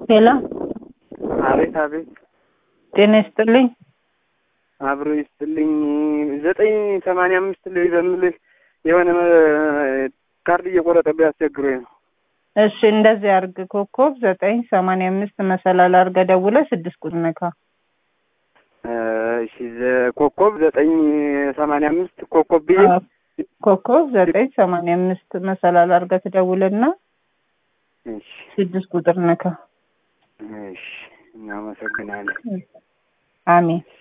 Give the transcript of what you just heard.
ሄሎ አቤት አቤት፣ ጤና ይስጥልኝ። አብሮ ይስጥልኝ። ዘጠኝ ሰማንያ አምስት ልይ በምልህ የሆነ ካርድ እየቆረጠብህ አስቸግሮኝ ነው። እሺ እንደዚህ አርግ። ኮከብ ዘጠኝ ሰማንያ አምስት መሰላል አርገ ደውለ ስድስት ቁጥር ነካ። እሺ ዘ- ኮከብ ዘጠኝ ሰማንያ አምስት ኮከብ ብዬ ኮከብ ዘጠኝ ሰማንያ አምስት መሰላል አርገ ትደውልና እሺ ስድስት ቁጥር ነካ። እሺ፣ እናመሰግናለን። አሜን።